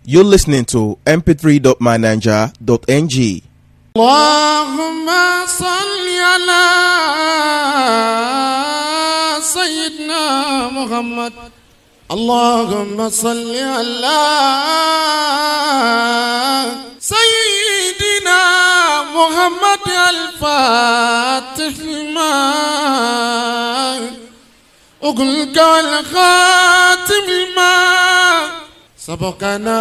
You're listening to mp3.mynaija.ng. اللهم صل على سيدنا محمد اللهم صل على سيدنا محمد الفاتح لما أقول قال خاتم الماء سبقنا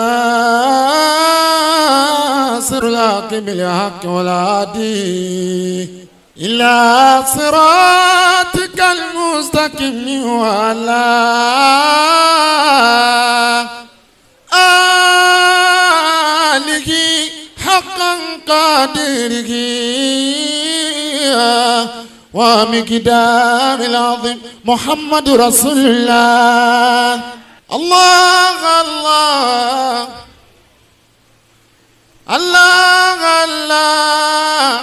ناصر الحق بالحق والهادي إلى صراطك المستقيم وعلى آله حقا قادره ومقدام العظيم محمد رسول الله الله الله الله الله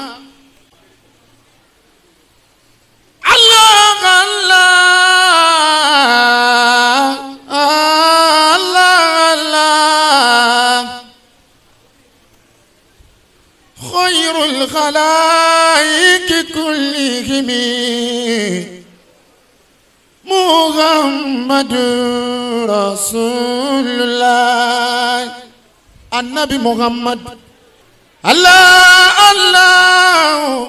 الله الله الله الله خير الخلائق كلهم محمد رسول الله النبي محمد الله الله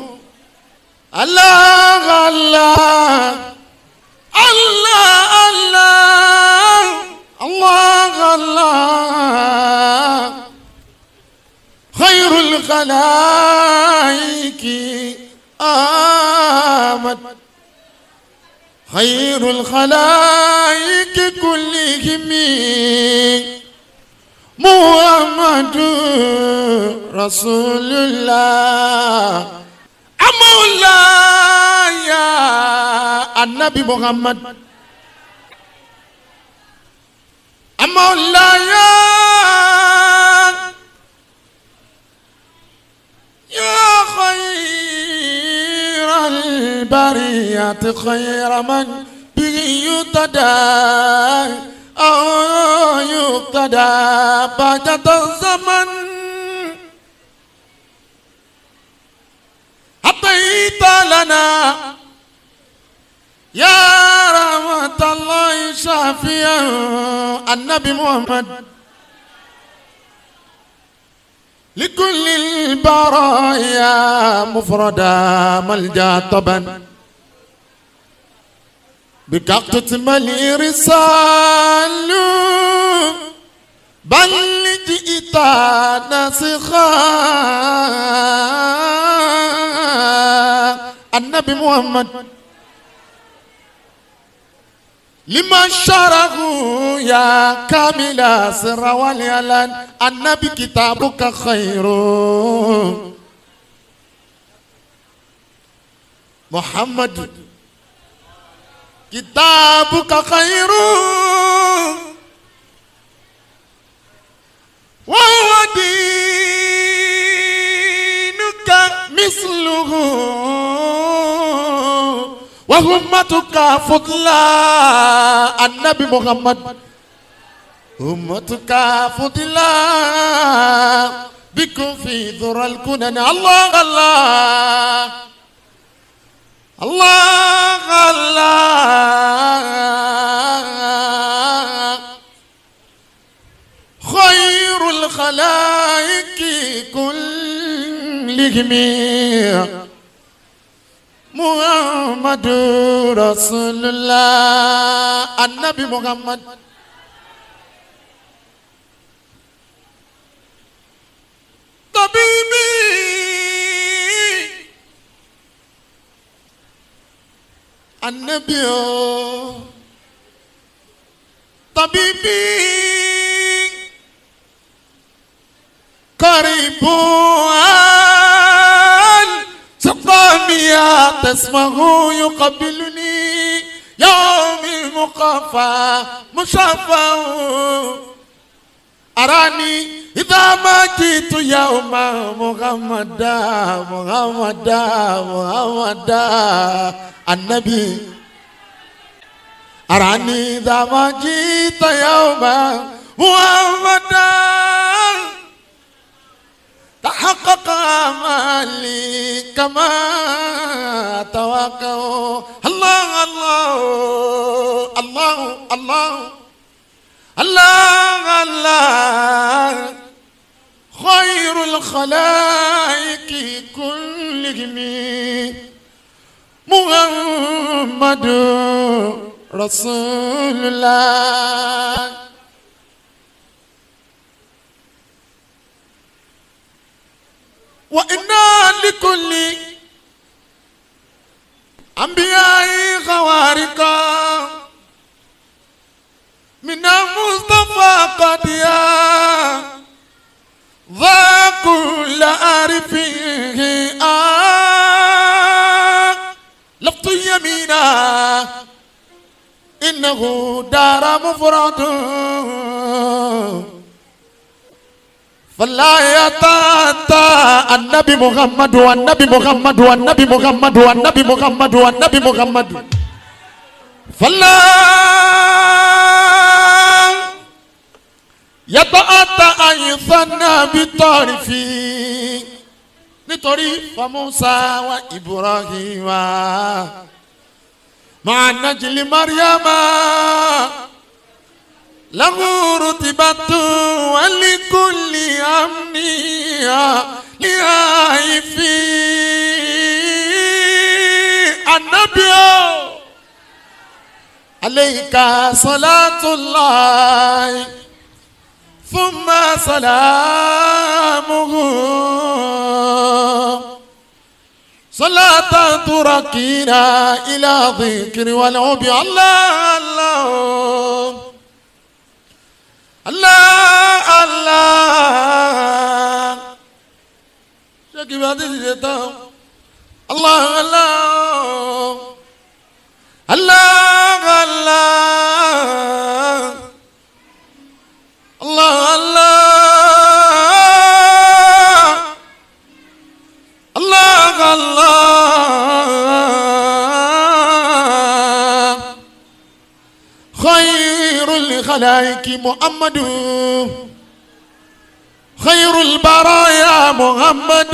الله الله الله الله الله الله خير الخلائق آمد خير الخلائق كلهم محمد رسول الله مولاي النبي محمد مولاي يا خير البرية خير من به يتدى أو يقتدى بعد الزمن أعطيت لنا يا رحمة الله شافيا النبي محمد لكل البرايا مفردا ملجا طبا بك تتملي رسال بل جئت ناسخا النبي محمد لما شره يا كامل سر واليلان النبي كتابك خير محمد كتابك خير وهو دينك مثله وهمتك فضلا النبي محمد أمتك فضلا بكم في ذرى الكنن الله الله الله الله خير الخلائق كلهم محمد رسول الله النبي محمد طبيبي النبي طبيبي قريب سقامي تسمه يقبلني يوم المقافى مشافى أراني إذا ما جئت يوم محمدا محمدا محمدا النبي أراني إذا ما جئت يوم محمدا الخلائق كلهم محمد رسول الله وإنا لكل أنبياء خوارقا من المصطفى قد يا ذا كل عارفه آه لفظ يمينا إنه دار مفرد فلا يتاتى النبي محمد والنبي محمد والنبي محمد والنبي محمد والنبي محمد فلا يتأتى أن يثنى بطرفه nítorí famusa wa ibrahima máa najili mariama lahuru tibatu walikuli amniya lihaifi anabio aleika salatullahi thumma salamuhu. صلاة تركينا إلى ذكر والعب الله الله الله الله شكي بعد الشيطان الله الله الله الله الله الله الله الله خير الخلائق محمد خير البرايا محمد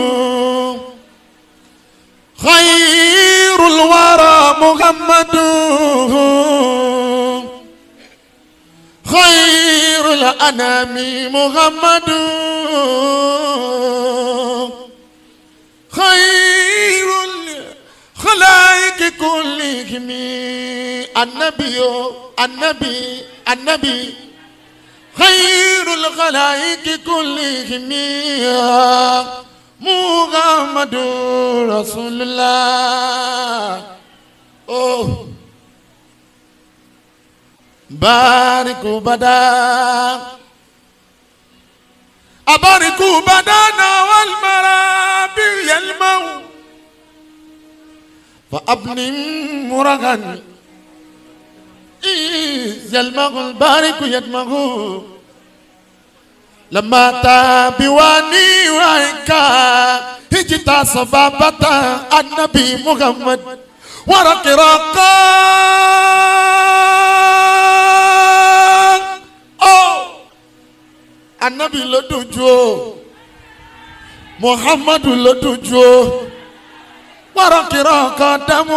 خير الورى محمد خير الأنام محمد خير الخلائق كلهم النبي النبي النبي خير الخلائق كلهم محمد رسول الله أوه بارك بدا أبارك بدانا والمرابي يلمو فأبني مرغا إذ يلمغ البارك يدمغ لما تابواني وعيكا هجتا صبابة النبي محمد ورق رقا أوه anabi ló dojú o muhammadu ló dojú o wàrọ̀kìrọ̀ kan dàmú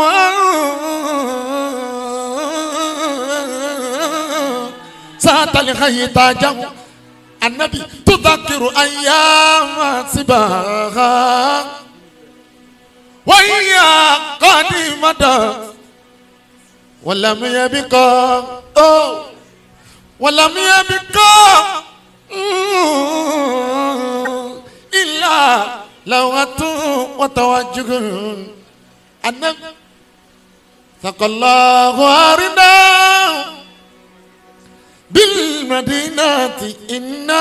sátàlì xayi tàjàmù anabi tudakiru ayáma sibaha wáyà kọ́ni mọ́dà wàlámiyàbí kọ́ ó wàlámiyàbí kọ́. إلا لغة وتوجه النبي ثقى الله أرنا بالمدينة إنا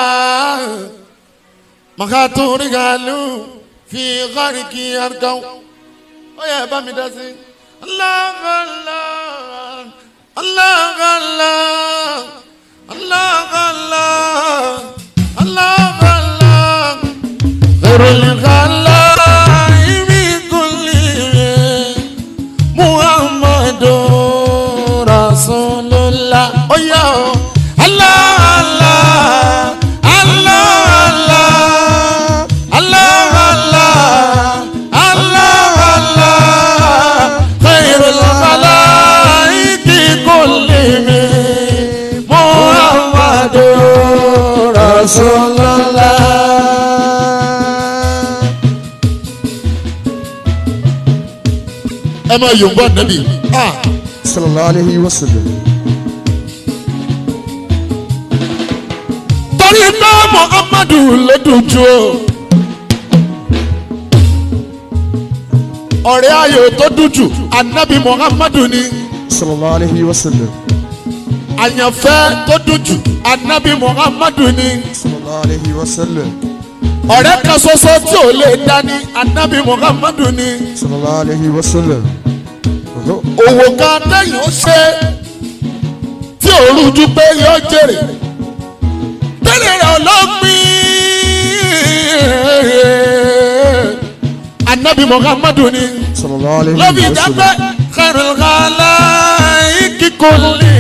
مخاطو رجالو في غارك يرقوا ويا بامي داسي الله الله الله الله الله الله الله الله غير الخلاء بكل محمد رسول الله oh yeah. الله الله الله الله الله الله الله خير الخلائق كلهم محمد رسول الله ẹ máa yòǹbọ̀ nàbì ah sallallahu alayhi wa sallam. torí pé muhammadu ló dùn jù o. ọ̀rẹ́ ayò tó dùn jù anabi muhammadu ni sallallahu alayhi wa sallam. àyànfẹ́ tó dùn jù anabi muhammadu ni sallallahu alayhi wa sallam. ọ̀rẹ́ kan ṣoṣo tí ò lè dání anabi muhammadu ni sallallahu alayhi wa sallam. òwò kan tẹ̀yìn ó ṣe tí ò rújú pé yóò jèrè tẹ́lẹ̀ rẹ̀ ọlọ́gbìn anabi muhammadu ni. sallallahu alayhi lọ́bi wa ìjápẹ́ sallam. kẹrìnkàlá kíkọ́lé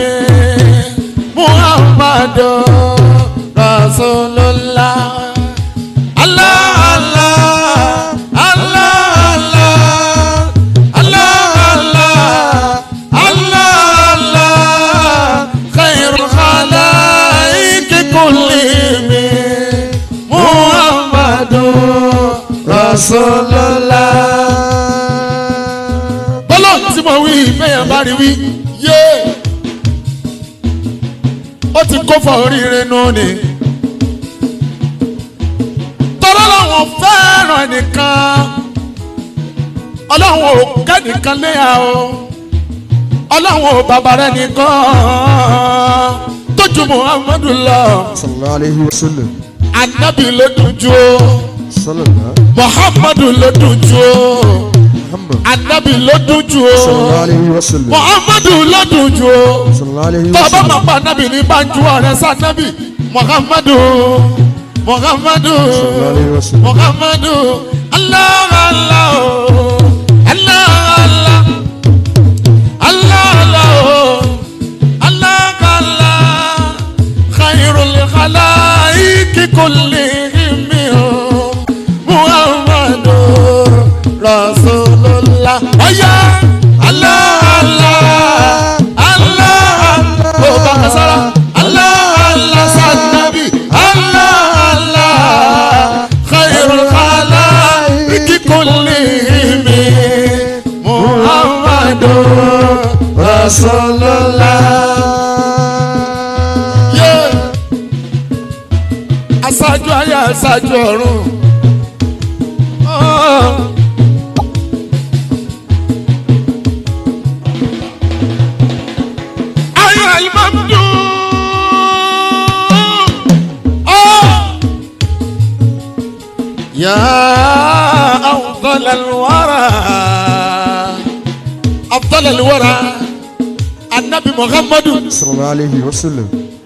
muhammadu rasulullah. Allah, Allah, Allah, Allah, Allah, Allah, Allah, Allah, khairul khalaiki kullihim, Muhammadu Rasulullah bọ́lọ̀ tí mo wí bẹ́yàn bá rí wí yé ó ti kó fọ oríire nù ni tọ́lá làwọn fẹ́ràn nìkan ọlọ́run ò kẹ́nìkan léyà o ọlọ́run ò bàbá rẹ̀ nìkan tó ju muhammadu lọ sallallahu alayhi wa sallam. anabi ló dùn jù o sallallahu muhammadu ló dùn jù o muhammad. anabi ló dùn jù sallallahu o alayhi wa sallam. muhammadu ló dùn jù o. sallallahu alayhi wa tọ́ba sallam. máa pa nábì ní banjú ọ̀rẹ́ sá nábì muhammadu muhammadu sallallahu alayhi wa sallam. muhammadu allah allah oh, allah allah allah allah oh, allah allah khairul khalaiki kullihim oh, muhammadu rasulullah ọ̀yá allah allah allah oh bàbá sara allah allah sanabi allah allah khairul khalaiki kullihim muhammadu rasulullah. Yeah. aṣáájú ayé aṣáájú ọ̀run. Oh. ayé alimamdu. Oh. يا أفضل الورى أفضل الورى النبي محمد sallallahu alayhi wa sallam.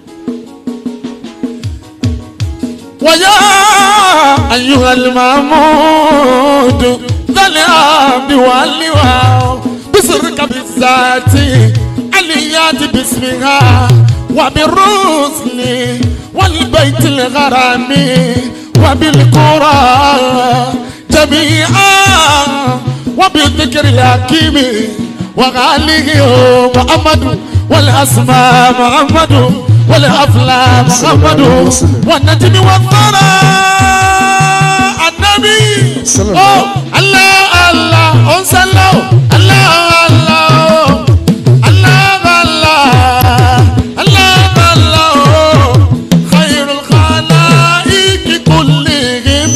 ويا أيها المعمود ذا العبد واللواء بسرك بالذات عليات باسمها وبالرسل والبيت الغرام وبالقرى جميعا وبالذكر الحكيم وغاله محمد والأسماء محمد والأفلام محمد والنجم والثرى النبي صلى الله أوه، الله الله أنسلو الله الله الله الله الله الله خير الخلائق كلهم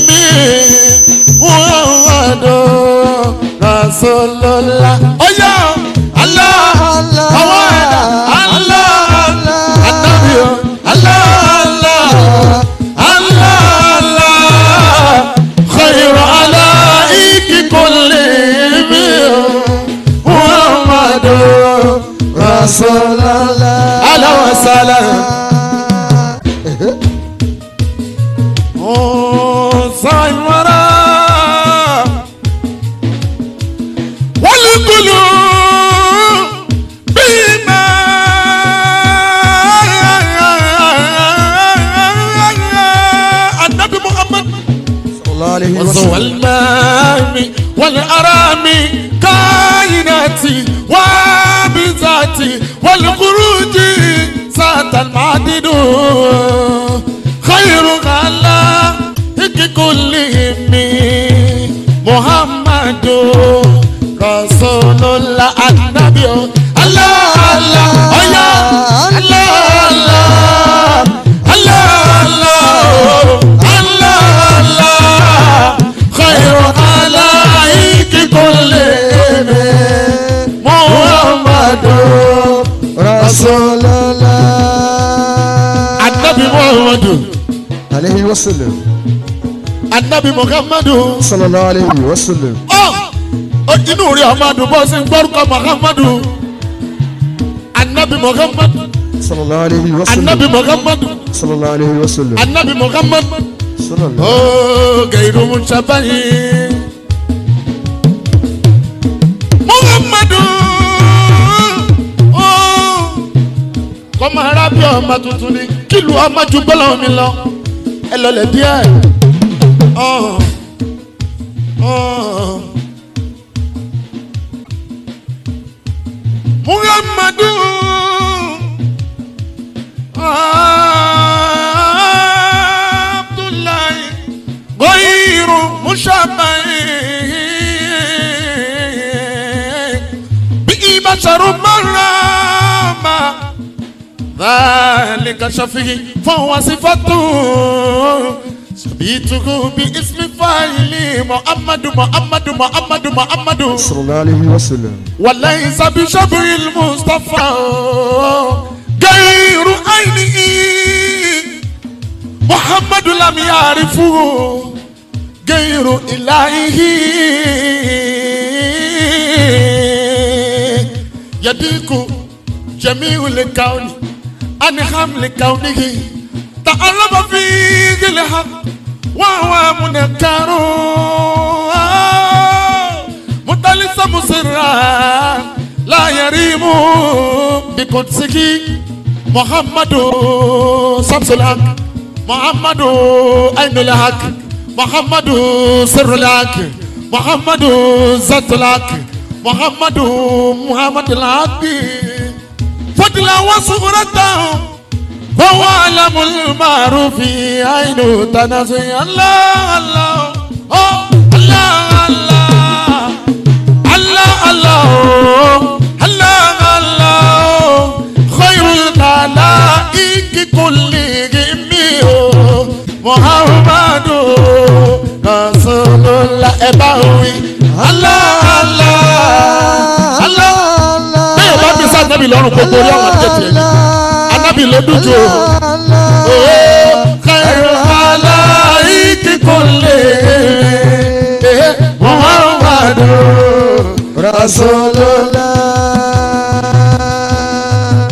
محمد رسول الله أوه يا الله Allah, الله الله النبي الله الله الله خير علائك كلهم محمد رسول الله أهلا وسهلا صايم وراء والقلوب بما النبي محمد sallallahu alayhi wa وزوى sallam. المام والأرام كائناتي وبذاتي والخروج سات المعدد خير خلائق كلهم محمد رسول la anabi o Allah Allah oya Allah Allah Allah Allah Allah Allah khayru alaiki kulli Muhammadu Rasulullah. anabi Muhammadu Alayhi wa sallam. anabi Muhammadu. Sallallahu alayhi wa sallam. ọ ọ inú rí amadu bọ́ sí gbọ́rúkọ muhammadu anabi muhammadu Sallallahu alayhi wa anabi sallam. muhammadu Sallallahu alayhi wa sallam. anabi muhammadu Sallallahu. ó gẹ̀rù musabayi muhammadu ó kọ́mọ arábí ọmọ tuntun ni kílù ọmọ ju gbọ́dọ̀ mi lọ ẹ lọlẹ̀ díẹ̀ ọ̀ ọ̀. muhammadu abdullahi goyiru mushabahi bi basharu marama ذلك شفيه فهو صفته سبيته باسم فاعل محمد محمد محمد محمد Sallallahu alayhi wa sallam. وليس بشبه المصطفى غير عينه محمد لم يعرفه غير إلهه يديك جميع الكون عن حمل كونه تعرف فيه الحق وهو منكر متلسم سرا لا يريم بقدسه محمد شمس الحق محمد عين الحق محمد سر الحق محمد ذات الحق محمد محمد الحق فضلا وصورته فهو علم المعروف عين تنزي الله الله أوه، الله الله الله الله الله الله خير الخلائق كلهم محمد رسول الله إباوي الله الله الله bẹ́ẹ̀ bá bí sáà nábì lọ́rùn gbogbo orí àwọn àjẹtì ẹ̀ anábì ló dúdú o. khairu alaiki kulli muhammadu Rasulullah.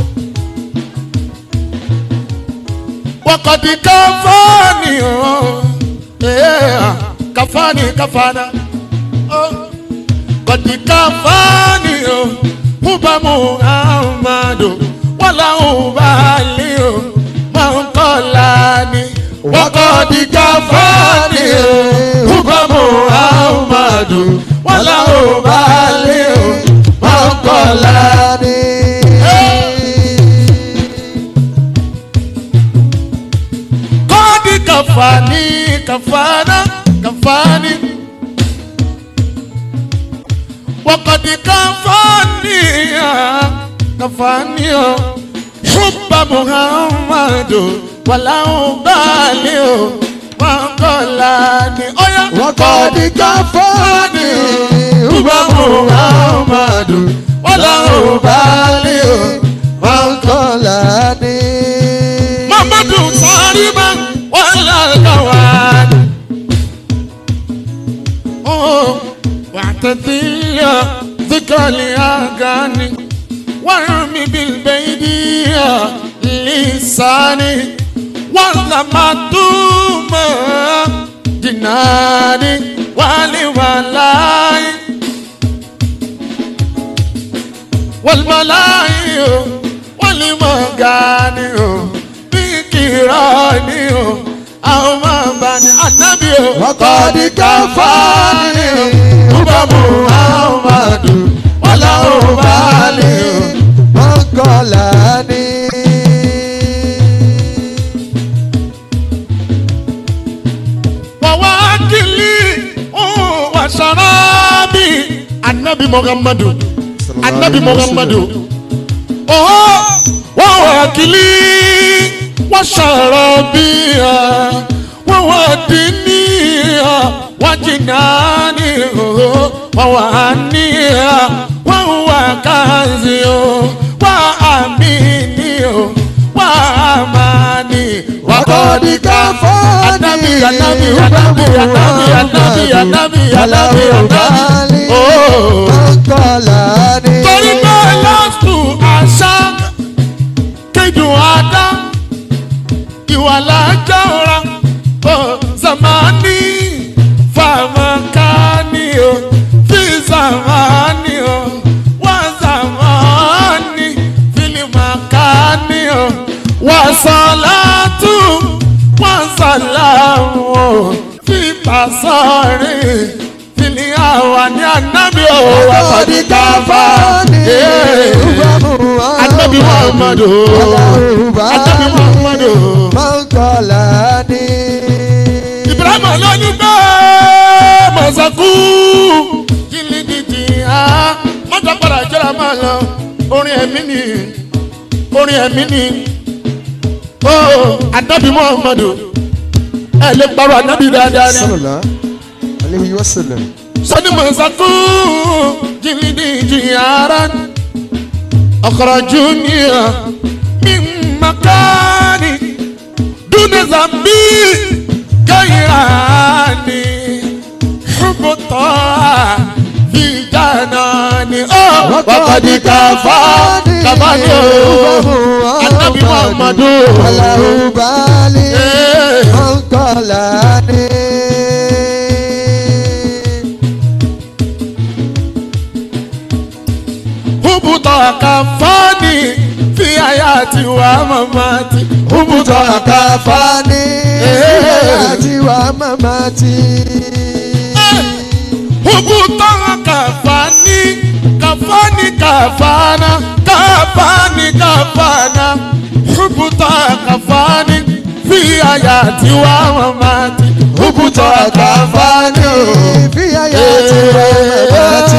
wakati kafani o Eh, kafani kafana Oh, wakati kafani o huba muhammadu wala ubali o mankolani wakati kafani o huba muhammadu wala ubali o mankolani. kọ́ọ̀dì kàfàní kàfàná kàfàní. wọ́kọ̀dì kàfàní kàfàní o. ṣùgbọ́n muhammadu wàláhùn báàlì o. wọ́n kọ́lá ní ọ̀yá. Waqad kafani ṣùgbọ́n muhammadu wàláhùn báàlì o. man qalani. Mamadu Sariba wala kawan. Oh, واعتذيا ذكر الأغاني وارمي بالبيدية لساني ولا مدوما جناني والي ولاي والملاي والمغاني بكيراني أو ما بني النبي Waqad kafani Uba Muhammadu wala ubali man qalani. wawakili wa sharabi Annabi Muhammadu anabi muhammadu ọ̀họ́ wọ́n wà kílí wọ́n ṣàrọ̀ bí i wọ́n wà dínní wọ́n jìnnà ní ọ̀họ́ wọ́n wà ní wọ́n wà káàzì o wọ́n àmì ní o wọ́n àmà ní Wakọ̀dí káfọ́ọ̀nì. anabi anabi anabi anabi anabi anabi anabi anabi ooo Mọ̀kànlá ni. torí pé lọ́sù àṣà kejì àdá ìwà lájà ọ̀ra ó zamani famakani o fi zamani o wà zamani filimakani o wà sọ̀látù wà sàlámù o fi pàṣọrí fili àwa ní ànábì o wà Wakọ̀dí káfọ́ọ̀nì. Anabi Muhammadu. Anabi Muhammadu. Mọ̀kànlá ni. Ibrahim lóní pé Mọ̀sákú jìnnìjìnnì á mọ́tò padà jẹ́ra máa lọ orin ẹ̀mí ni orin ẹ̀mí ni ó Anabi Muhammadu ẹ lè parọ́ Anabi dáadáa ni Sallallahu alayhi wa sallam. sani Mọ̀sákú jìnnìjìnnì ara ọkọ̀rọ̀ júnìyà mi makani dúnẹ̀ zambi kẹ́hìnrání ṣùgbọ́tọ̀ fìjànà ni ó wàkàdí káfá kábàdì ó anabi muhammadu Aláhùbálì. Eh. Mọ̀kànlá ni. hubutọ̀ káfáàní fi àyà tiwa mamati hubutọ̀ káfá. Kàfáàní. Eh. Àti wà mamati. hubutọ̀ káfáàní káfáàní káfáàná káfáàní káfáàná hubutọ̀ káfáàní fi àyà tiwa mamati hubutọ̀ káfáàní. Fi àyà ti wà mamati.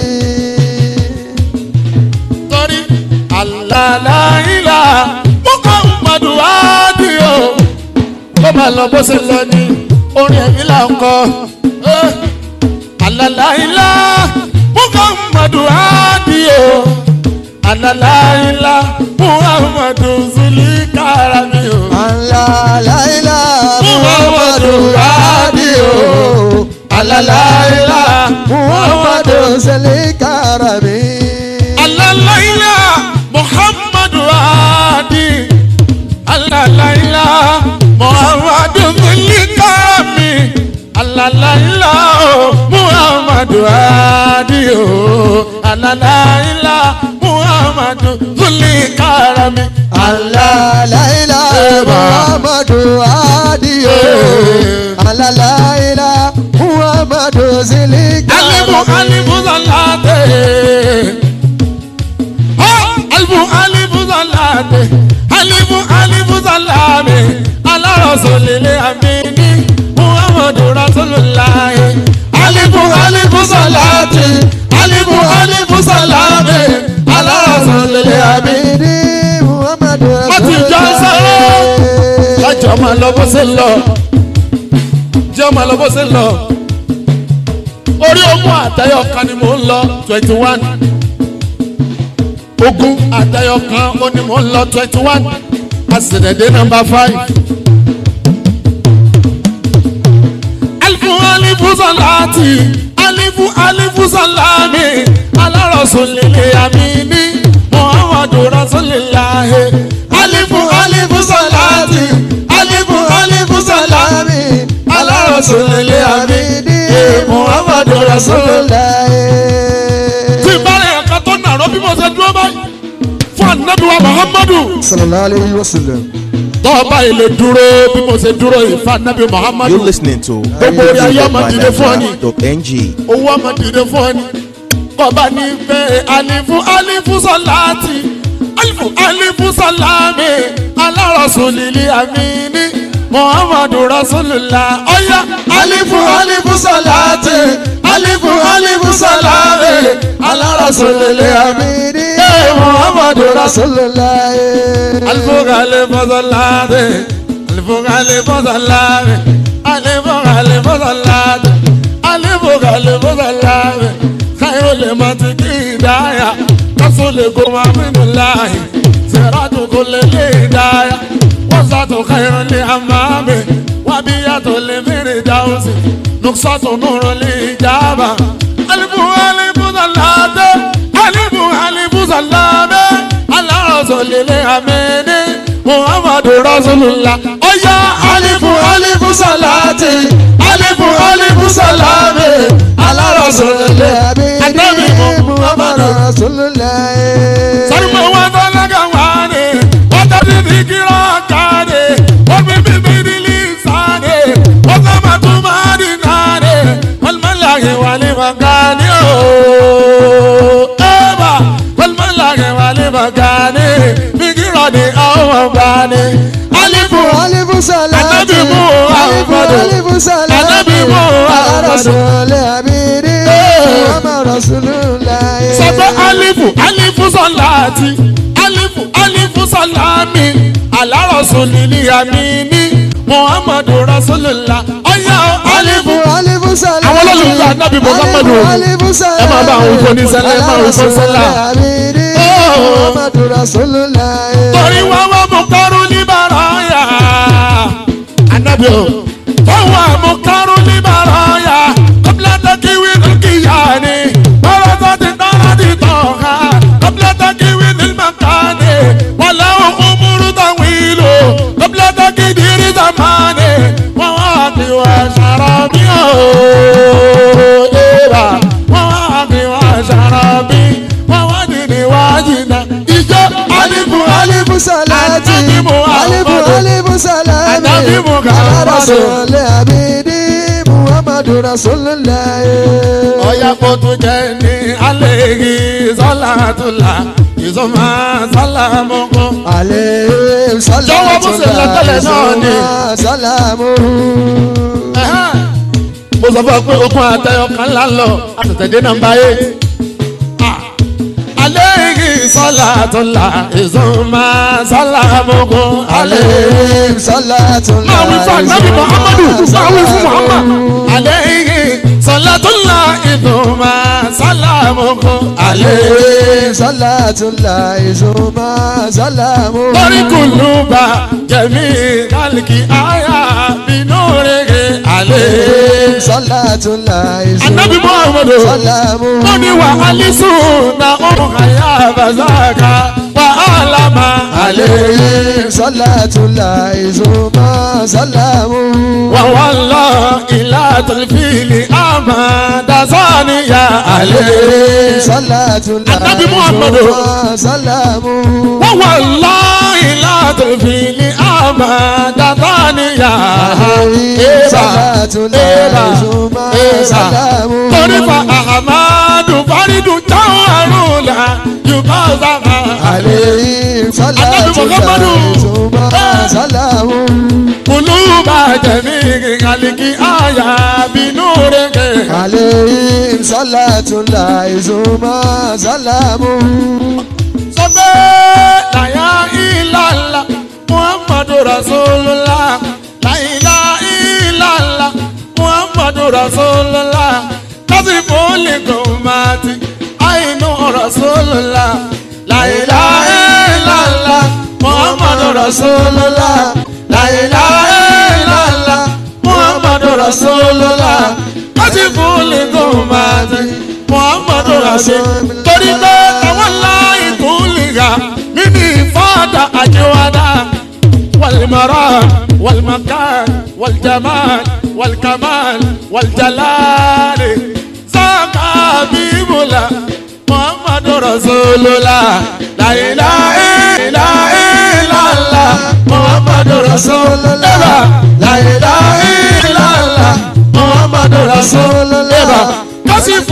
torí alalaila muhammadu adiyo kó máa lọ bó ṣe lọ ní orin ẹ̀mí là ń kọ Eh, alalaila muhammadu adiyo alalaila muhammadu zulikarami o Alalaila Muhammadu Adiyo. Alalaila Muhammadu Salikarami alalaila muhammadu adi alalaila muhammadu zulikarami alalaila oh, muhammadu adi o alalaila muhammadu zulikarami Alalaila Muhammadu Adiyo Alalaila Muhammadu alibu Salikarami alibu zalate ha alibu alibu zalate alibu alibu zalame ala rasulile amini muhammadu rasulillahi alibu alibu zalate alibu alibu salame ala rasulile amini. Amini Muhammadu Mati Jansaro. kájọ máa lọ bó ṣe ń lọ jẹ́ máa lọ bó ṣe ń lọ orí ogún àtayọ kan ni mò ń lọ twenty one ogún àtayọ kan ó ní mò ń lọ twenty one àṣìlẹ̀dẹ̀ nọmba five. alifu alifu salati alifu alifu salami ala rasulili amini muhammadu rasulillahi alifu alifu salati alifu alifu salami ala rasulili amini muhammadu rasulillahi. tí ìbára ẹ̀ka tó nàró bí mo ṣe dúró báyìí fún anabi wa muhammadu Sallallahu alayhi wa sallam. tọ́ọ̀bá ilé dúró bí mo ṣe dúró yìí fún anabi muhammadu You're listening to gbogbo orí ayé ọmọ dìde fún ọ ni. ng owó ọmọ dìde fún ọ ni kọba ní bẹ́ẹ̀ alifu alifu sọláàtì alifu alifu sọláàmì alárọ̀sùn lílí àmìní muhammadu rasulillah ọ̀yá alifu alifu salati alifu alifu salami ala rasulillah Amini Eh, muhammadu rasulillah. Rasulullah. alifu alifu salati alifu alifu salami alifu alifu salati alifu alifu salami khairul matiki daya rasulikum aminullahi siratu kulli hidaya وسط خير لأمام وبيات لفردوس نقصة نور الإجابة ألف ألف صلاة ألف ألف صلاة على رسول الأمين محمد رسول الله أيا ألف ألف صلاة ألف ألف سلام على رسول الله النبي محمد Rasulullah. Sarma wata laga wane, wata didikira kane, wami bibidi lisane, wata matumari nane, walmalage wali magani o. Eba, walmalage wali magani, bigira ni awa gani. Alifu, Alifu salati. Anabi Muhammadu. Alifu salati. Anabi Muhammadu. Ala Rasulullah. Amini Eh. Muhammad Rasulullah. sọ pé alifu alifu sọláàtì alifu alifu sọláàmì alárọ̀sọ̀lìlì àmìní muhammadu rasulillah ọ̀yá alifu. Alifu salati. Àwọn olólùfẹ́ Ànábì Muhammadu. Alifu alifu salati. Ẹ máa bá àwọn òfò ní sẹ́lẹ̀, ẹ máa Ala òfò sẹ́lẹ̀. Rasulullah. Amini Oh. Muhammad Rasulullah. torí wá wá mú kárú níbàrà yá. anabi o. fọwọ́ mú kárú níbàrà yá. kọ́bílẹ̀ tó kíwì ní kíyà ni. bọ́lá tó ti dára ti tọ̀ ha. kọ́bílẹ̀ tó kíwì ní màkà ni. wọ́n lẹ́wọ̀n kúmúrú tó wílò. kọ́bílẹ̀ tó kí dirí tó máa ni. wọ́n wá kí wọ́n ṣàrọ̀ bí o. Eva. wọ́n wá kí wọ́n ṣàrọ̀ bí. wọ́n wá dìde wájú náà. ìjọ alifu alifu salati Anabi Muhammadu. alifu alifu salami Anabi Muhammadu. ala rasulillah abidi muhammadu rasulillah ọ̀yà kò tún jẹ́ ní alẹ́gì sọ́làtúlà ìsọ̀mà sálámùkù. alayhi salatu Jọ̀wọ́ bó ṣe lọ tẹ́lẹ̀ náà ni. salamu mo sọ fún ọ pé okun àtẹyọ kan ńlá lọ àtẹ̀tẹ̀dé nàmbá yé. alẹ́gì sọ́làtúlà ìsọ̀mà sálámùkù. alayhi salatu máa wí fún ànábì muhammadu máa wí fún muhammad. alẹ́gì sọ́làtúlà ìsọ̀mà sálámùkù. alẹ́gì. alayhi salatu laizuma salamu lórí kùlùbà jẹ̀mí kálíkì àyà bínú rege àlẹ́. salatu laizuma anabi muhammadu salamu ó ní wà alisu na ohun àyà bazaka wà álàmà àlẹ́. alayhi salatu laizuma salamu wà wà lọ ilá tòlifíìlì àmà dasaniya àlẹ́. alayhi salatu Anabi Muhammadu. laizuma salamu wà wà lọ ilá tòlifíìlì àmà dasaniya. alayhi salatu laizuma salamu torí fa ahamadu faridu táwọn àrùn la yorùbá sábà. alayhi salatu Muhammadu. laizuma salamu kuluba jẹ̀mí kàlíkì àyà bínú rege. alayhi salatu laizuma salamu sọ pé láyà ìlàlà muhammadu rasulullah láyà ìlàlà muhammadu rasulullah kásìfò lè gòmàtì àìnú rasulullah láyà ìlàlà muhammadu rasulullah láyà ìlàlà muhammadu rasulullah kásìfò lè gòmàtì muhammadu rasulullah torí pé àwọn láì tún lè ga mímí fada àjẹwàdà والمرام والمكان والجمال والكمال والجلال ساق حبيبنا محمد رسول الله لا اله الا الا الله محمد رسول الله لا اله الا الله محمد رسول الله كشف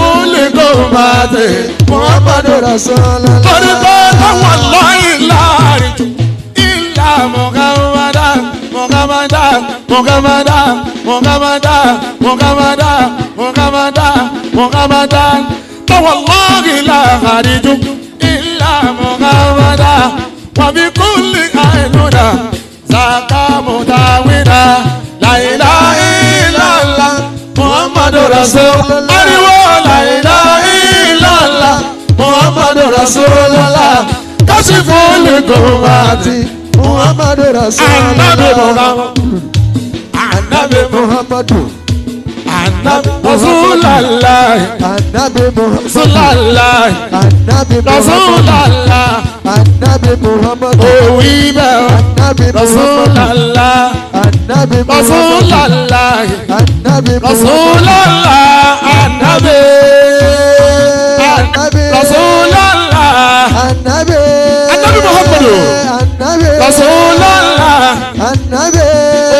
لكم محمد rasulullah torí pé táwọn lọ́yìn láàrin jù ilà mọ̀gàmọ́dá mọ̀gàmọ́dá muhammada muhammada muhammada muhammada muhammada tawallahi la hariju illa muhammada wa bi kulli ainuna zaka mutawina la ilaha illallah muhammadu rasul ariwo la ilaha illallah muhammadu rasulullah kasifu likumati muhammadu anabi rasulullah muhammad anabi muhammad muhammadu anabi rasulallah anabi muhammadu rasulallah anabi muhammadu rasulallah anabi muhammadu òwì bẹ́ẹ̀ anabi muhammadu rasulallah anabi muhammadu rasulallah anabi muhammadu rasulallah anabi anabi rasulallah anabi Anabi Muhammadu. anabi rasulallah anabi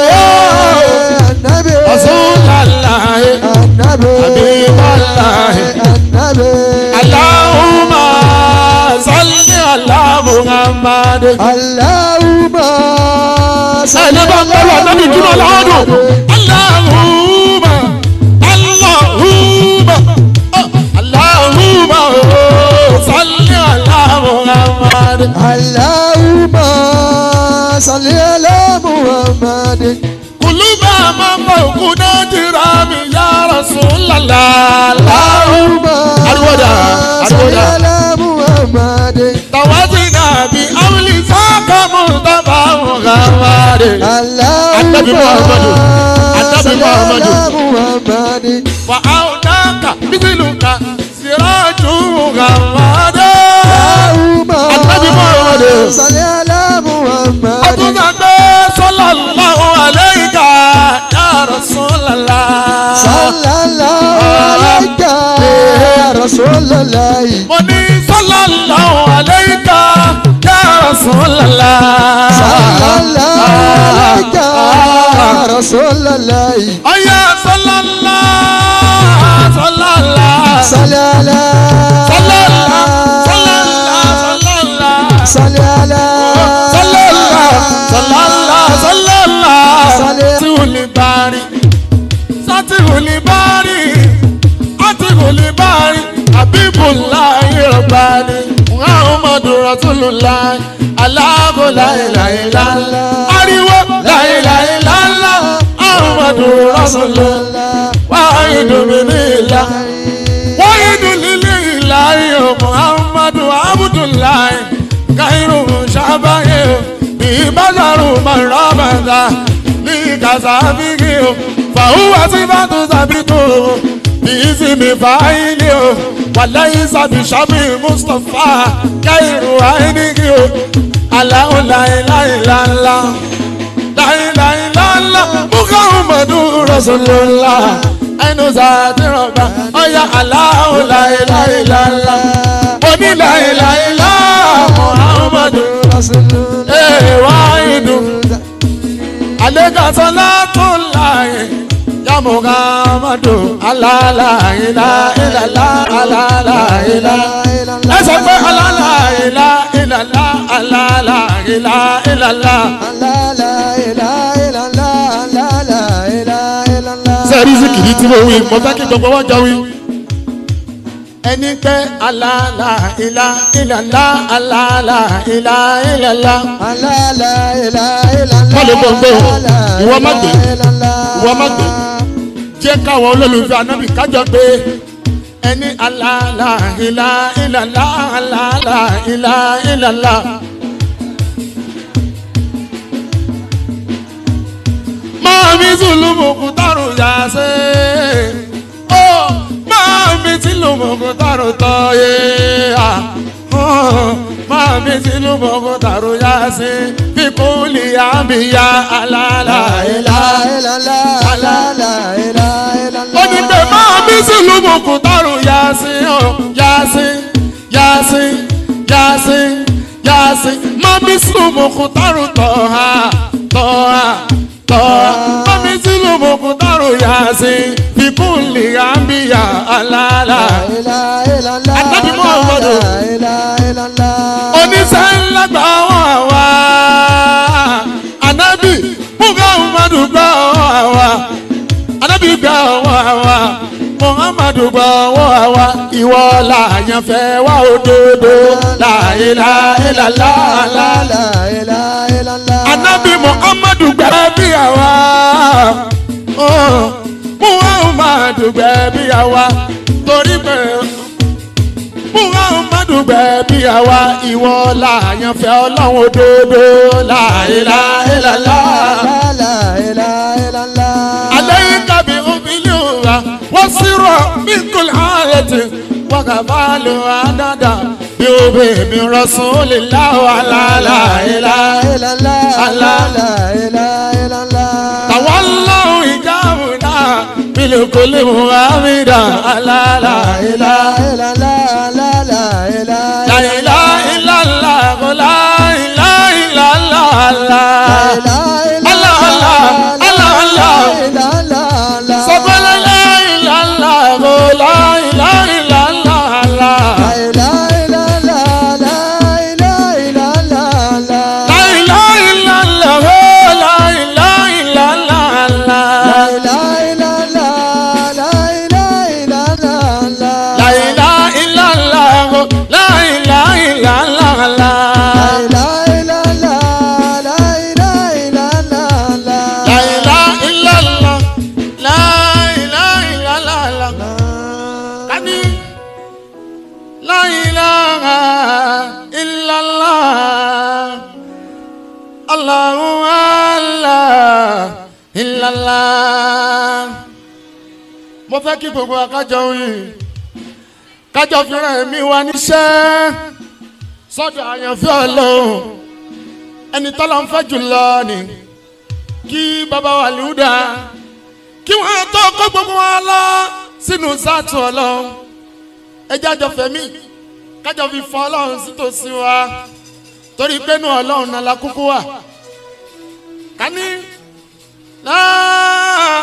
anabi rasulallah anabi Habiballah. anabi allahumma salli ala muhammad. Allahumma ẹni bá ń bẹ̀rù ànábì dúró lọ́dún. Allahumma Allahumma oh, Allahumma oh, salli ala Muhammad. Allahumma salli ala Muhammad Kuluba mama okuna jira mi ya Rasulallah. Allahumma Ariwoda, salli ariwoda. ala Muhammad Tawazina bi awli saka Mustafa Muhammad. Annabi Muhammadu. Allahumma Annabi salli Muhammadu. ala Muhammad Wa aunaka mithluka siraju Muhammad. Allahumma Annabi Muhammadu. salli ala Muhammad Àtúntàgbé sallallahu alayka ya Rasulallah. sallallahu alayka ya Rasulullah Mo ní sallallahu alayka ya Rasulallah. sallallahu alayka ya Rasulullah Ọ̀yá sallallahu sallallahu salli ala sallallahu sallallahu sallallahu. salli ala sallallahu sallallahu Salli- sátìwòlì bari sátìwòlì bari sátìwòlì bari abibulayi rọ̀bani muhammadu rasulullah aláàbò láìláìlá ariwo láìláìlá muhammadu rasulullah wàhídùn mi ní ìlà wàhídùn lílé ìlà yìí muhammadu abdullahi kairu shabaye bí bàjàrú mọ̀rọ́mọ̀dá ní kàṣàbíkì o fàhùwà sí bàtú sàbítù o bí ìsinmi fàáyìlì o wàláyé sàbí sàbí mustapha kairu àìníkì o aláwọ̀ láìláìláńlá láìláìláńlá muhammadu rasulullah ẹnu sàtìrọ̀gbà ọ̀yà aláwọ̀ láìláìláńlá oníláìláìlá muhammadu Rasulullah ee wáyìdù àlejò salatullahi ya muhammadu alálàyìlá ìlàlá alálàyìlá ẹ sọ pé alálàyìlá ìlàlá alálàyìlá ìlàlá. la la ilaha illallah la la ilaha illallah sẹ́ẹ̀rí zikiri tí mo wí mo fẹ́ kí gbogbo wọn jọ wí. ẹni pé alala ilá ilàlá alala ilá ilàlá. la la ilaha illallah Má lè gbọ́ gbé o. la la Ìwọ má gbé. ilaha illallah. Ìwọ má gbé. jẹ́ káwọn olólùfẹ́ anábì kájọ pé ẹni alala ilá ilàlá alala ilá ilàlá. máa mi sùlùmù kùtàrù yà sé. ó máa mi sùlùmù kùtàrù tọ́ yé. máa mi sùlùmù kùtàrù yà sé. fíkúlì àmìyá alala la ilá. ilaha illallah la la ilaha illallah ó ní pé máa mi sùlùmù kùtàrù yà sí ọ yà sí yà sí yà sí yà sí. máa mi sùlùmù kùtàrù tọ́ ha tọ́ ha tọ́ ha. máa mi sùlùmù kùtàrù yà sí. fíkúlì àmìyá alala. la ilaha illallah Ànábì Muhammadu. la ilaha illallah oníṣẹ́ ńlá gbà wọ́n wá. Ànábì Muhammadu gbà ọwọ́ àwa anabi gbà ọwọ́ àwa muhammadu gbà ọwọ́ àwa ìwọ làyàn fẹ́ wá òdodo láyé láyé lálá anabi muhammadu gbà bí àwa oh, muhammadu gbà bí àwa torí pé muhammadu gbà bí àwa ìwọ làyàn fẹ́ ọlọ́run òdodo láyé láyé lálá. عليك بأملها وصر من كل حالة وكفال عددا بأبي من رسول الله وعلى لا إله تولوا إجابنا بالكل مؤمنا على لا إله لا إله إلا الله لا إله إلا الله الله الله الله الله sọ́kọ́ la ilaha illallah la ilaha illallah la ilaha illallah la ilaha illallah la ilaha illallah la ilaha illallah la la ilaha illallah la ilaha illallah kani la ilaha illallah allahu allah illallah mo fẹ́ kí gbogbo akájọ yìí kájọ fìràn ẹ̀mí wa níṣẹ́ sọ́dọ̀ àyànfẹ́ ọlọ́run ẹni tọ́lọ́ ń fẹ́ jùlọ ni kí bàbá wa lùdà kí wọ́n tó kó gbogbo wa lọ sínú sátú ọlọ́run ẹjẹ́ àjọ fẹ̀mí kájọ fi fọ ọlọ́run sítòsí wa torí pé inú ọlọ́run náà la kúkú wà kání láà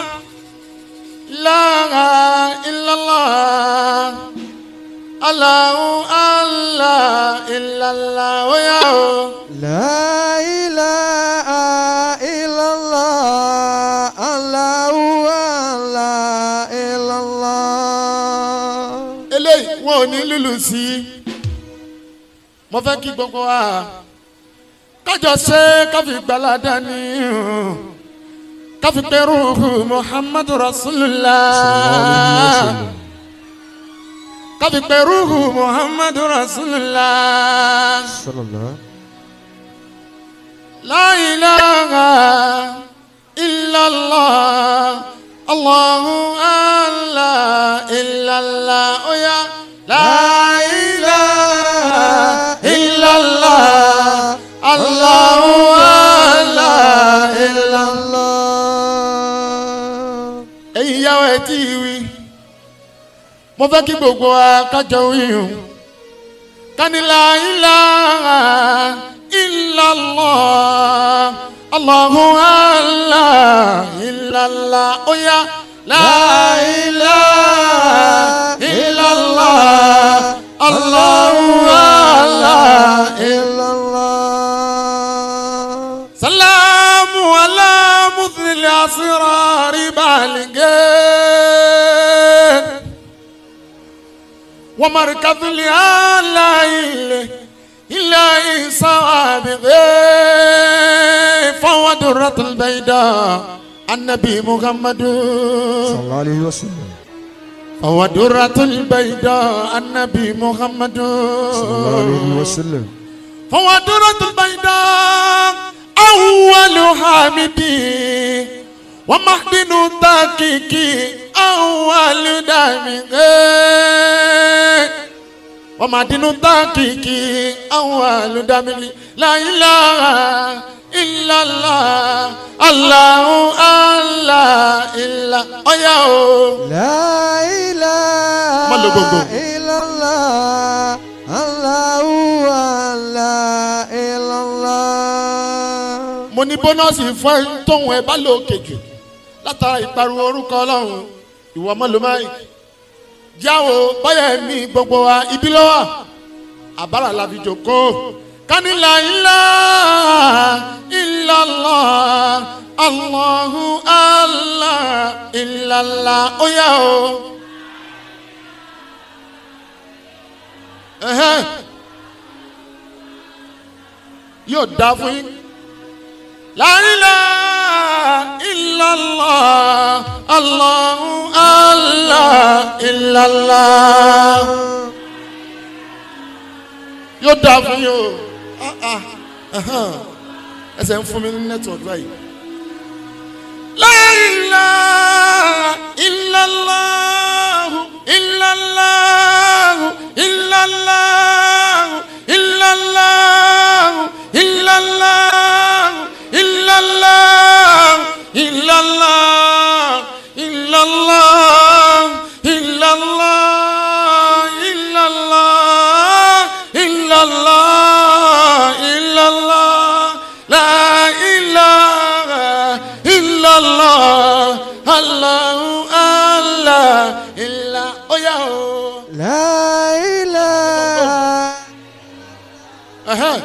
láà illallah Allahu Allah illallah ó yá o. لا إله إلا الله الله لا إلا الله eléyìí wọn ò ní lùlù sí i mo fẹ́ kí gbogbo wa kájọ ṣe káfí gbalada ní káfí pẹ̀rù muhammadu rasulillah káfí pẹ̀rù muhammadu rasulillah صلى الله la ilaha illallah allahu allah illallah oya la ilaha illallah allahu allah illallah. الله ẹ̀yin ìyàwó ẹ̀ tí ì wí mo fẹ́ kí gbogbo wa kájọ wíyùn kanila ilaha illallah allahu allah illallah oya la ilaha illallah allahu allah إلا الله سلام على مثل الأسرار بالغين ومركز الآلائل إلا سوابغ فهو درة البيضاء النبي محمد صلى الله عليه وسلم فهو درة البيضاء النبي محمد صلى الله عليه وسلم فهو درة البيضاء أول حامدي ومحدن تاكيكي أول دامغي ومحدن تاكيكي أول دامغي لا إله إلا الله الله الله إلا أيا لا إله Má lo gbogbo. إلا الله الله لا إلا الله mo ní bónọ́ọ̀sì fún ẹ tóun ẹ bá lò kejì látara ìpariwo orúkọ ọlọ́run ìwọ ọmọlúmáì jáwo báyà ẹ̀mí gbogbo wa ibi lọ́wọ́ àbára la fi jòkó kanila ilá ilàlá allahu allah ilàlá ó yá o. Ẹhẹ́n. yóò dá fún yín. La ilaha illallah Allahu Allah illallah. Yóò dáa fún yín o. Ah, ah, ahan. Ẹsẹ̀ ń fún mi ní nẹ́tíwọ̀kì báyìí. La ilaha illallah illallah illallah illallah illallah illallah illallah illallah illallah illallah illallah illallah la ilaha illallah allahu allah illa oya o. La ilaha Ẹhẹ́n.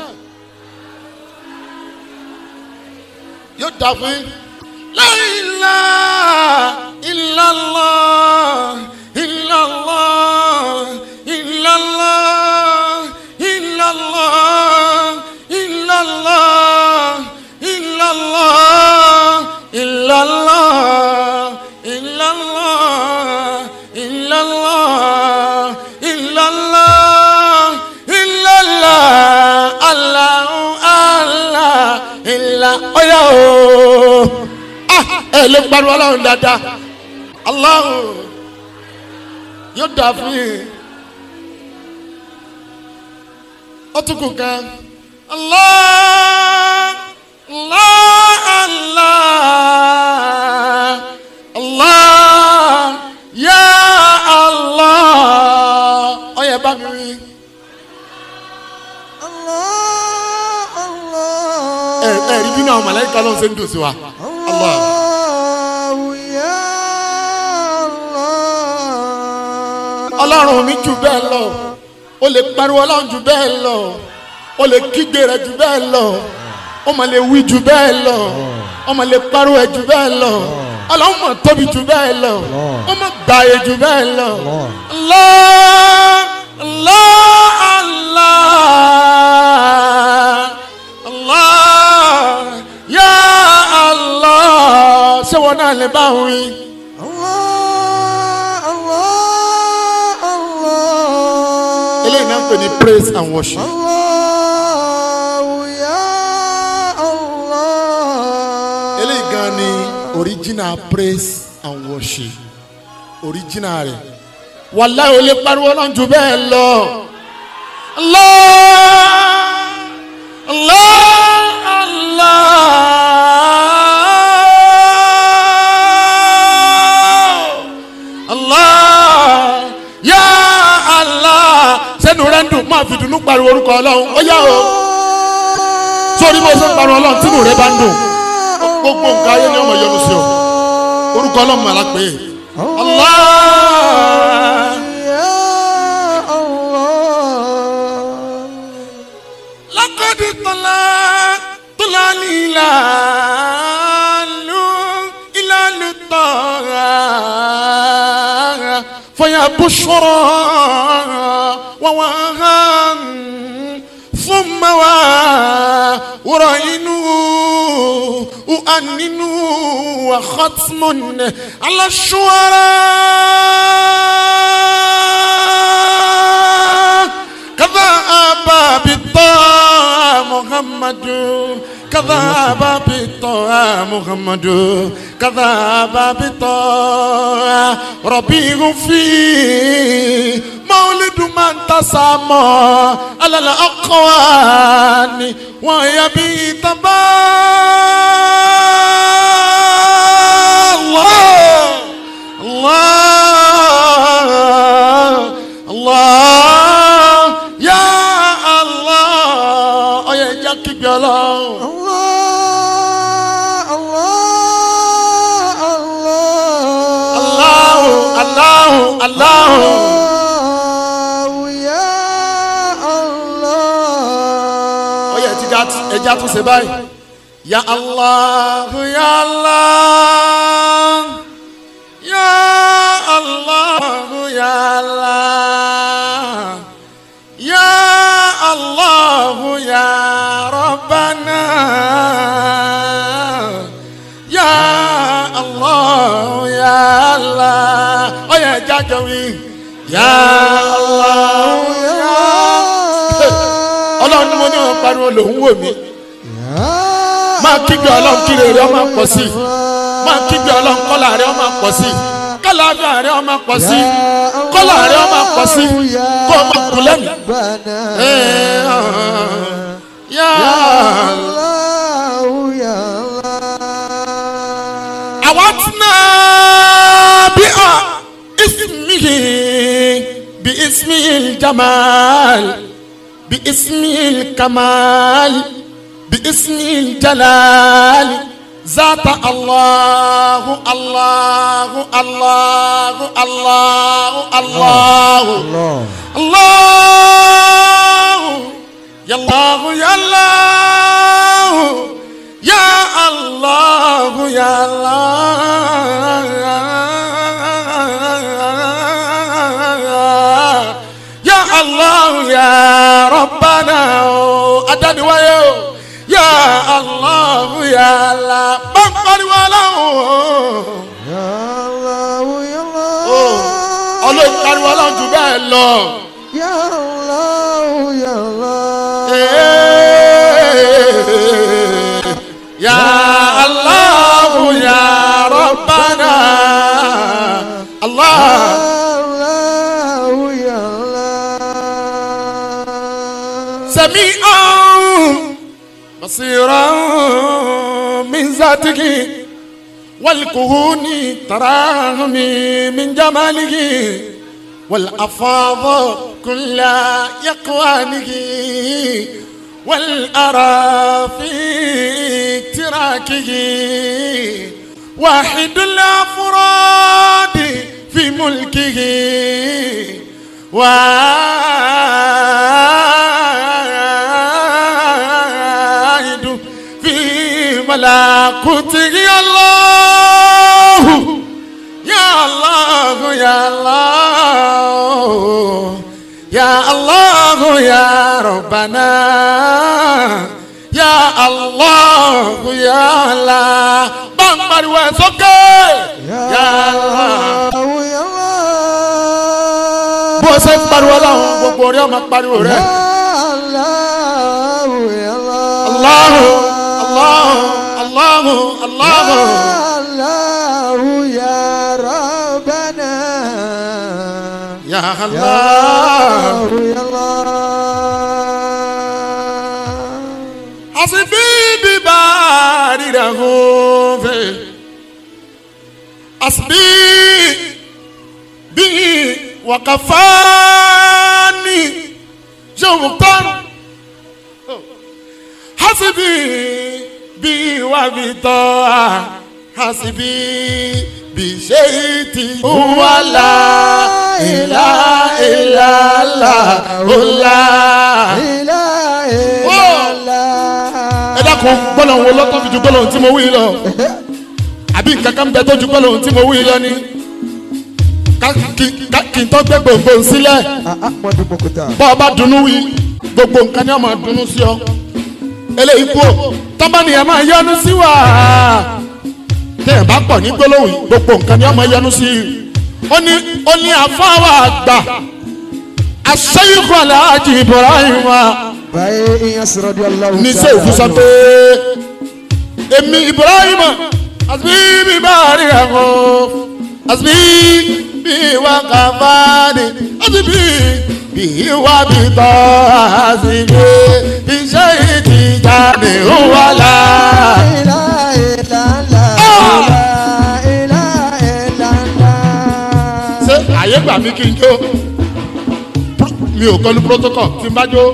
yóò dà fún yín. La ilaha illallah illallah illallah illallah illallah illallah illallah illallah illallah illallah illallah Allahu Allah ilà ọ̀yà o. Ah, ẹ lè pariwo ọlọ́run dáadáa Allahu yóò dà fún yín. ó tún kù kan. Allah Allah Allah Allah ya Allah ọ̀yà bá mi wí. Allah Allah ẹ ẹ rí bínú àwọn màláíkà lọ́n ṣe ń dùn sí wa. Allah. Allahu ya Allah ọlọ́run mi jù bẹ́ẹ̀ lọ o lè pariwo ọlọ́run jù bẹ́ẹ̀ lọ o lè kígbe rẹ̀ jù bẹ́ẹ̀ lọ o mà lè wí jù bẹ́ẹ̀ lọ o mà lè pariwo ẹ̀ jù bẹ́ẹ̀ lọ ọlọ́run mà tóbi jù bẹ́ẹ̀ lọ o mà gbààyè jù bẹ́ẹ̀ lọ. Allah Allah Allah Allah ya Allah ṣé wọn náà lè bá wọn yín. Allah Allah Allah eléyìí náà ń pè ní praise and worship. Allahu ya Allah eléyìí gan ni original praise and worship original rẹ̀ wàláhì ó lè pariwo ọlọ́run jù bẹ́ẹ̀ lọ. Allah Allah Allah Allah ya Allah sẹ́nu rẹ̀ ń dùn máa fi dùnú pariwo orúkọ ọlọ́run ó yá o sórí bó ṣe ń pariwo ọlọ́run tínú rẹ̀ bá ń dùn gbogbo nǹkan ayé ni ọmọ yọnu sí ọ orúkọ ọlọ́run mà lápẹ́ Allah ya Allah lakadi tọ́lá tọ́lá líla lu ìlàlù tọ́ra fọyà bùsọ̀rọ̀ wọ́n wá hàn fún mẹ́wàá wúrọ̀ inú uaninu wa khatmun ala shuara. كذا أبا بالطاعة محمد كذا أبا بالطاعة محمد كذا أبا بالطاعة ربيع في مولد من تسامى على الأقوان ويبي تبا الله الله الله يا الله ọyẹ ẹja kígbe ọlọ́run. Allah Allah Allah aláhùn aláhùn aláhùn. Allah ya Allah ẹja tún ṣe báyìí ya allah ya allah ya allah ya allah ya allah ya rabbana ya allah ya allah ọyọ ẹja jọ wí ya allah ya ọlọ́run ni mo ní wọn pariwo lòún wò mí máa kígbe ọlọ́run kí rere ọmọ pọ̀ sí i máa kígbe ọlọ́run kọ́là rẹ ọmọ pọ̀ sí i kọ́làfíà rẹ ọmọ pọ̀ sí i kọ́là rẹ ọmọ pọ̀ sí i kó o máa kú lẹ́nu. yá àwa tí náà bí a ismihi bí ismihi jamal bí ismihi kamal. باسم الجلال ذات الله الله الله الله الله الله يا الله يا الله يا الله يا الله يا الله يا ربنا أدني ويو ya allah ya allah bánkọ́ni wà láwọn. ọlọ́run pariwo ọlọ́run jù bẹ́ẹ̀ lọ. Ya Allah, ya Allah. ya allah ya rabbana allah. Allah, ya Allah. سميعا بصيرا من ذاته والكهون تراهم من جماله والأفاض كل يقوانه والأرى في اكتراكه واحد الأفراد في ملكه واحد في ملكوته الله يا الله يا الله يا الله ya rabbana ya allah ya allah bá ń pariwo ẹ̀ sókè ya allah. bó ṣe ń pariwo láwọn gbogbo orí ọmọ pariwo rẹ. Allahu Allahu Allahu Allahu. Ya Allah. Asibi bi baari da hofe. Asibi bi wakafani. Jomuktan. Hasibi bi wa bi toa. Hasibi bi sheiti. Wala ila ila la ula. ẹ dákun gbọ́dọ̀ wo lọ́tọ́ fi ju gbọ́dọ̀ tí mo wí lọ àbí nǹkan kan bẹ tó ju gbọ́dọ̀ tí mo wí lọ ni Ká- kí- ká- kí n tó gbé gbòǹgbò sílẹ̀ bọ́ ọ bá dunnú wí gbogbo nǹkan ni wọ́n máa dunnú sí ọ eléyìí kú o tọ́ba nìyẹn máa yọnu sí wa tẹ̀yìn bá pọ̀ ní gbólóhùn yìí, gbogbo nǹkan ni wọ́n máa yọnu sí i ó ní ó ní àfáwà àgbà aṣẹ́yìnkù aláàjì Ibrahim wa ní sèfù sọ pé èmi Ibrahim àti bí báàrí ẹ̀kọ́ àti bí bí wà kàfáàdì àti bí bí wà bí tọ́ àti bí iṣẹ́ ìtìjáde ó wà láà. ṣé àyè gbà mí kí n jó Pro- mi ò kọlu protocol tí n bá jó.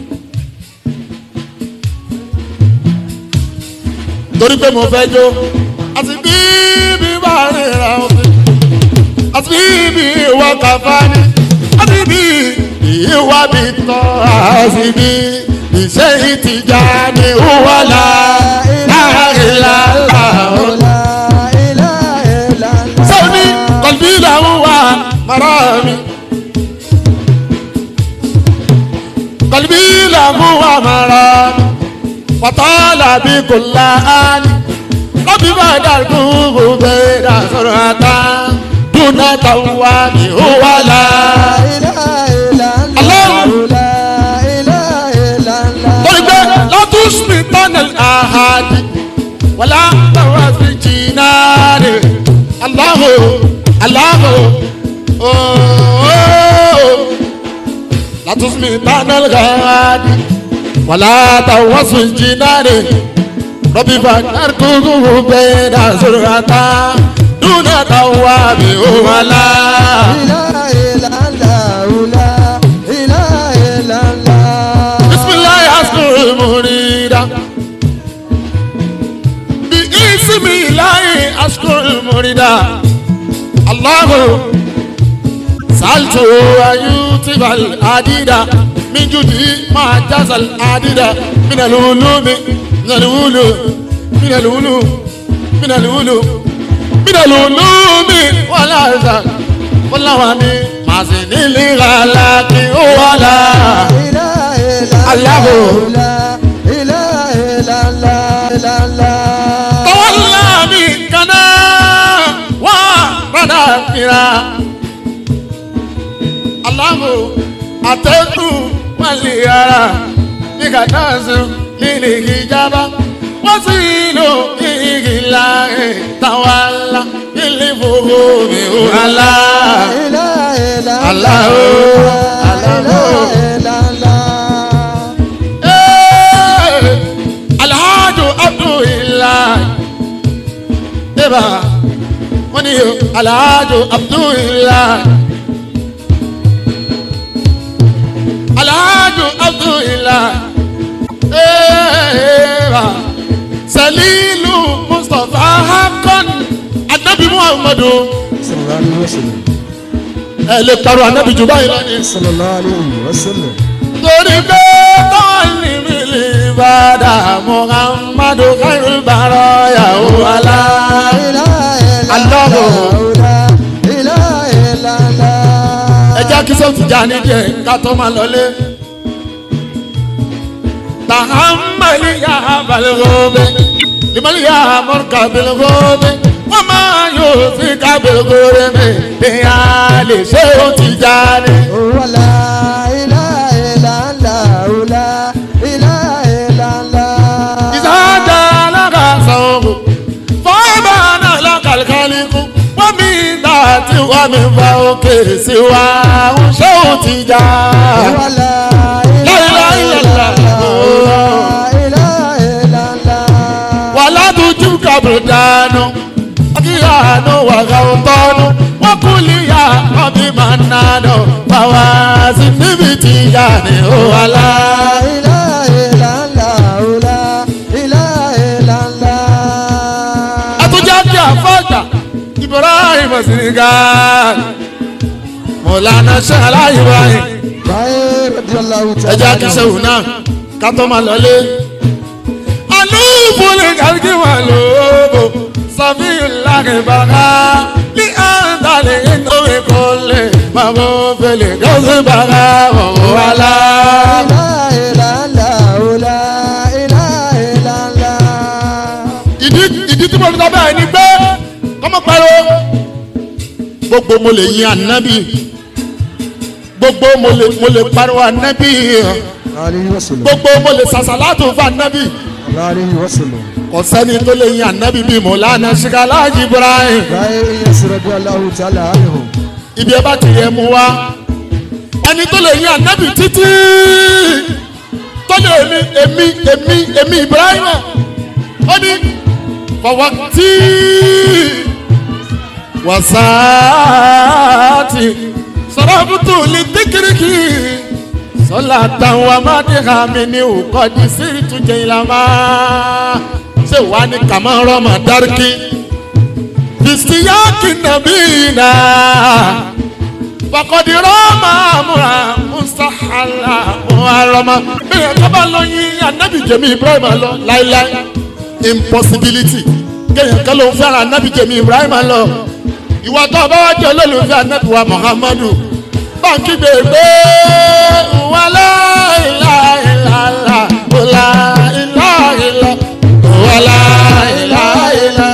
torí pé mo fẹ́ jó àti bí bí bá rìnrìn àwọn fi àti bí bí ìwọ kàfá ni àti bí ìwà bí tọ́ àti bí ṣe ìtìjà ni wàlá láìláìlá. sọ́ni kọ̀lbí làwọn wà mara mi. kọ̀lbí làwọn wà mara mi. wàtálà bí kò láàánì. kọ́bí bá dàrú kò bẹ́ẹ̀ dà sọ̀rọ̀ àtà. dúnà táwọn wà ní wàlá. torí pé látúnṣe tánẹ̀l àhàdì wàlá tàwọn fi jìnnà rẹ̀ aláhò aláhò ooo látúnṣe tánẹ̀l àhàdì wàlá tàwọn fi jìnnà rẹ̀ rọ́bì bàtàr kúkú bẹ́ẹ̀ dà sọ̀rọ̀ àtà dúnà táwọn àbí wàlá. bisimilayi asukuru murida bi isimilayi asukuru murida alahu saltu ayutibal adida min judi ma jasal adida min alulumi min alulu min alulu min alulu min alulumi wala zan wala wani masinili galaki wala. tọ́wọ́lá mi kaná wá padà fira. aláwo àtẹ́kù wálé ara ní kàtà sùn nílé ìjábá wọ́n sì lò igi láàyè tàwálà nílé fòwò mi ò hàlà. Aláwo aláwo. alhajo abdullahi eba wọ́n ní o alhajo abdullahi alhajo abdullahi eba salilu mustapha hakan anabi muhammadu ẹ lè parọ́ anabi jù báyìí lọ́nìí torí pé tọ́ọ̀lì mi lè bàdà muhammadu kairu bàrọ̀ yàwó alá. ẹja kí sọ́ọ̀tì já ní díẹ̀ ká tó máa lọlé. tàhámàlì yà balùwẹ̀ limali yà mọ̀rùkà balùwẹ̀ wọ́n máa yóò sí ká balùwẹ̀ mi lèyà lè ṣe ó ti já ní. ìsájà alága sọ̀rọ̀ fọ́ọ̀mà náà lọ́kàlùkàlùkù wọ́n mi dá tí wọ́n mi fa òkè sí wa ń ṣé ò ti já. wà ládùújú kàbùrù dànù akíyànú wà gàwùtọ́nù wọ́n kú líyà ọbí máa ń nànú báwa sí níbi tí yá ni ó wà láà. àtúnjá bí àfọ́jà ibrahim senegal mọ̀lánà ṣẹlá ibrahim ẹja kìsẹ̀wò náà kátó máa lọlé. alúbù ní kàlùkì wà lóbò sàfihàn lákè bàrà ní àǹtàlẹ̀ nítorí kò lè bàbá fẹlẹ̀ gọ́sì bàrà wọ̀wọ̀ wà láà. ìdí ìdí tí mo fi sọ bẹ́ẹ̀ ni pé kọ́mọ pariwo gbogbo mo lè yin ànábì gbogbo mo lè mo lè pariwo ànábì gbogbo mo lè sàṣàlátù fún ànábì kò sẹ́ni tó lè yin ànábì bíi mọ̀lánà ṣìkàlájì ibrahim ibi ẹ bá ti yẹ mu wá ẹni tó lè yin ànábì títí tó lè èmi èmi èmi èmi ibrahim ó ní fọwọ́tí wasaati sọ̀rọ̀bùtù lè dékìrìkì sọ́là táwọn amádìhà mi ní òkọ́dí sí ìtújẹ ìlànà ṣé wà ní kàmárọ̀ mà dárúkì bìsíyàkì nàbí náà fọkọdìrọ̀ máa múra musahala mú arọmọ bẹ́ẹ̀ tó bá lọ yín anabi jẹ̀mí ibrahim lọ láíláí impossibility kéèyàn kan ló ń fẹ́ràn anabi jẹ̀mí ibrahim lọ ìwà tó bá wá jẹ́ olólùfẹ́ anabi wa muhammadu báńkì gbègbè wà láìláìláìlá wà láìláìlá wà láìláìlá.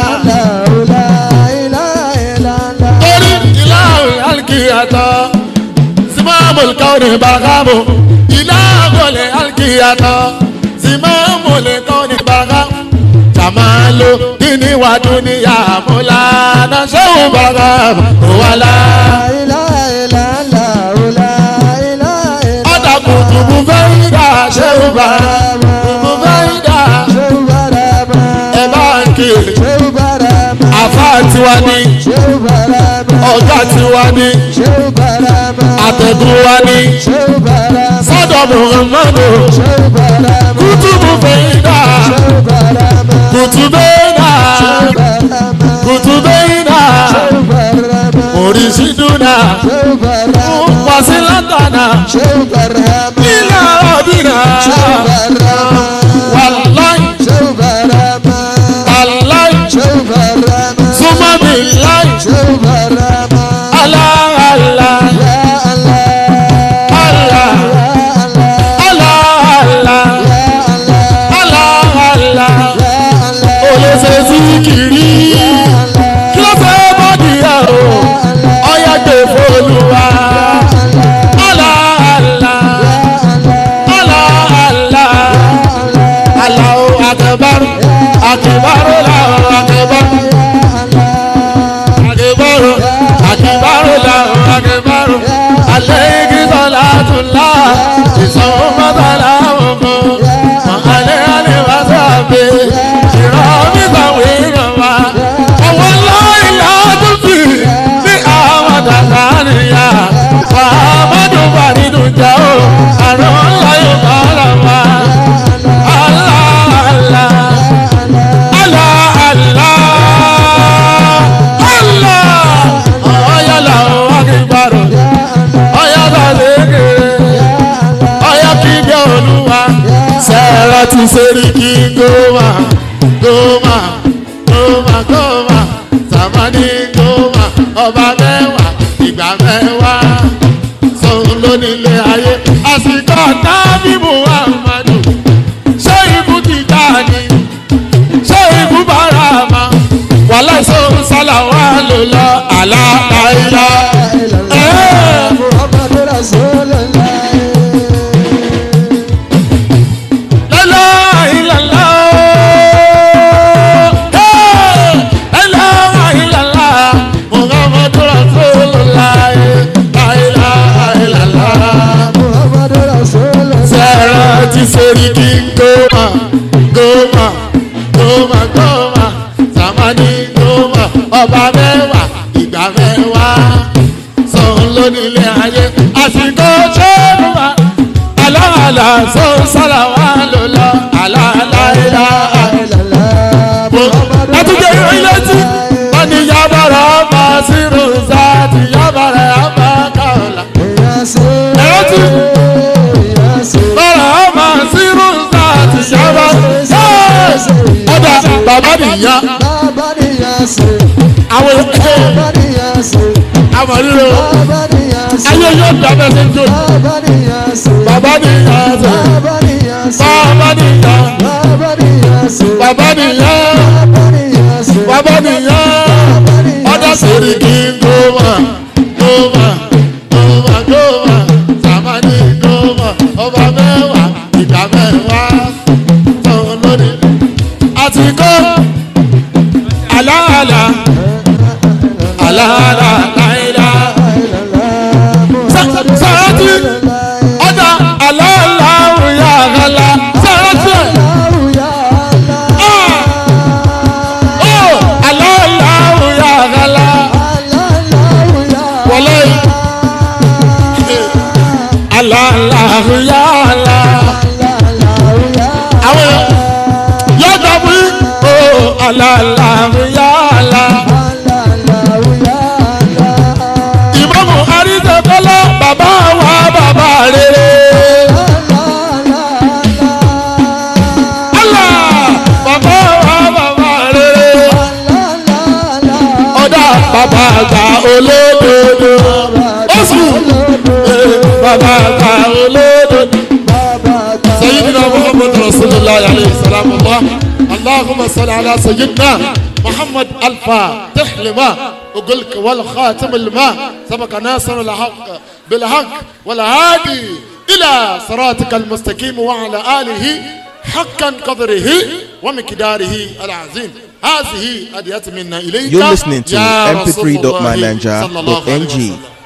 torí ìlànà alkiyatọ̀ simamul kawni bagamu ìlànà alkiyatọ̀ simamul kawni bagamu jamalu dini wa duniya mulana sehu bagamu wala. ọ̀dà kùtùkù fẹ́yìndà sehu bagamu kùtùkù fẹ́yìndà ẹ̀ bá ń kiri àfa tiwa ni ọ̀gá tiwa ni àtẹ̀gùn wa ni sọ́dọ̀ muhammadu kùtùkù fẹ́yìndà kùtùbẹ́yìndà kùtùbẹ́yìndà oríṣìdúnà wàsílátànà ilẹ̀ ọ̀dìnà wàláì wàláì súnmọ́bì láì aláàlá àlá aláàlá aláàlá olóṣè síkìrì kí ló fẹ́ bọ́dì ẹ̀ o ọ̀yà gbé fọlùwà aláàlá aláàlá aláwo akẹbárò akẹbárò làwọn akẹbárò akẹbárò akẹbárò làwọn akẹbárò alẹ́ igi sọlá tún lá ìsanwó mọ́tàlá wọn mọ́ alẹ́ alẹ́ wá sábẹ́ ìrọ̀mí sàwọn èèyàn wa ọwọ́ lọ́ọ̀ì lọ́dún sí ní àwọn dàgbà nìyà fàmọ́dún wà nínú jẹ́ o àrùn ńlá yóò bá ara wa. Allah, Allah, Allah, Allah, Allah. Ọ̀yá làwọn akíbarò, ọ̀yá sàlẹ̀kẹ̀, ọ̀yá kíbi olúwa. Sẹ́rẹ̀ ti sẹ́rí kí gómà, gómà, gómà, gómà. Sàmánì gómà, ọba mẹ́wàá, ìgbà mẹ́wàá. Sọ̀rọ̀ lónílé ayé, àsìkò tábí Muhammadu ṣé ikú ti já ni ṣé ikú bára ma wàhálà ìṣòro sálà wà ló lọ àlàáfíà. lọ́lá ìlàlá lọ́lá ìlàlá muhammadu rasulullah láìlá ìlàlá sẹ́rẹ̀ ti sori kí n gómà gómà gómà gómà sàmánì gómà ọba mẹ́wàá ìgbà mẹ́wàá sọ̀n lónílé ayé àsìkò ṣẹ́nuwa aláàlá sọ̀n sára wà lọ́lọ́ aláàláìlá. Àtúnjẹ ilé tí wọ́n ní yábàrá ọmọ sírù sáàtì yábàrá ọmọ kàọ̀là. Ẹ̀rọ tí bàrà ọmọ sírù sáàtì yábàrá. Ọ̀dà bàbá nìyá àwọn èké àwọn ríro ayé yóò dábẹ́ sí jò bàbá nìyá sè bàbá nìyá bàbá nìyá bàbá nìyá ọ̀dà sèrè kí n gómà gómà gómà gómà sàmánì gómà ọba mẹ́wàá ìgbà mẹ́wàá tó lónìí àti kó àlàálà àlàálà láìlá sàrátì ọ̀dà àlàálà òyà àgàlà sàrátì ọ̀ àlàálà òyà àgàlà wọlé àlàálà òyà àlà àwọn yóò dàbí ọ̀ àlàálà òyà àlà bàbá àgbà olódodo oṣù bàbá àgbà olódodo. سيدنا محمد رسول الله عليه السلام الله اللهم صل على سيدنا محمد الفاتح لما وقلك والخاتم الماء سبق ناصر الحق بالحق والهادي الى صراطك المستقيم وعلى اله حقا قدره ومقداره العظيم هذه هدية منا اليك You're listening to يا رسول الله mp3.mananja.ng. صلى الله عليه وسلم.